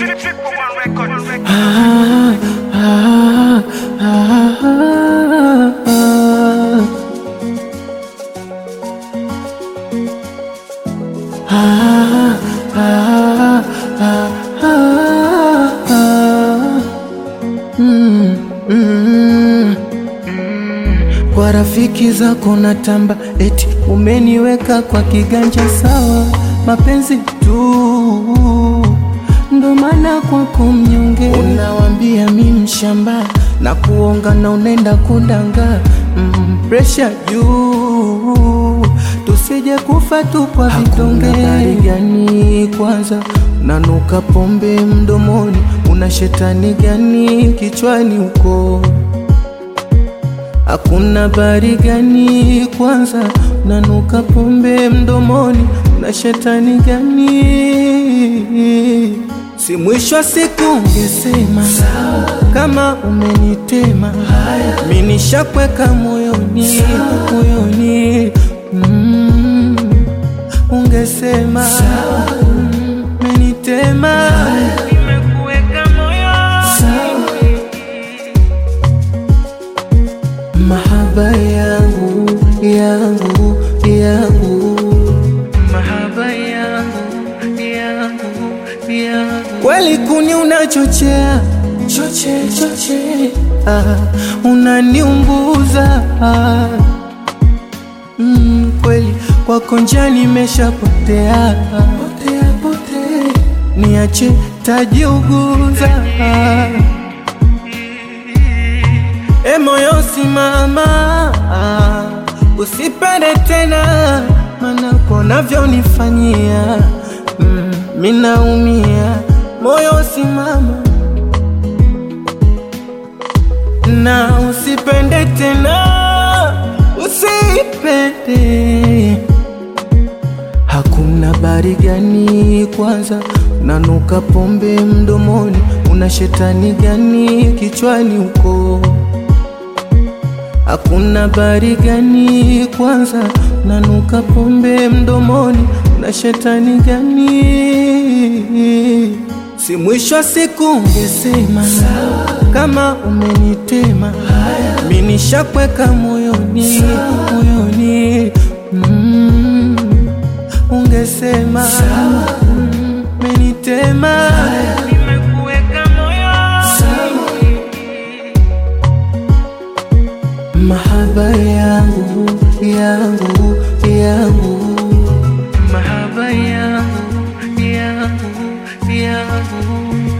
Kwa rafiki zako na tamba, eti umeniweka kwa kiganja sawa, mapenzi tu ndo maana kwako mnyonge, unawambia mi mshamba na kuonga na unenda kudanga mm, presha juu tusije kufa tu kwa vitonge. Habari gani kwanza, unanuka pombe mdomoni, una shetani gani kichwani huko? Hakuna bari gani kwanza, unanuka pombe mdomoni, una shetani gani? Si mwisho wa siku ungesema kama umenitema, mi nishakweka moyoni moyoni, mm, ungesema mm, umenitema nimekuweka moyoni mahaba yangu yangu yangu mahaba yangu yangu yangu kweli kuni unachochea choche choche ah, unaniumbuza ah, mm, kweli kwako njia nimeshapotea potea potea niache tajiuguza ah. E moyo simama, ah, usipende tena, mana unavyonifanyia mm, minaumia. Moyo simama na usipende tena, usipende. Hakuna bari gani kwanza, unanuka pombe mdomoni, una shetani gani kichwani huko? Hakuna bari gani kwanza, unanuka pombe mdomoni, una shetani gani? Si mwisho wa siku ungesema kama umenitema, mi nishakweka moyoni moyoni, mm, ungesema mm, umenitema nimekuweka moyoni mahaba yangu yangu yangu mahaba yangu yangu yangu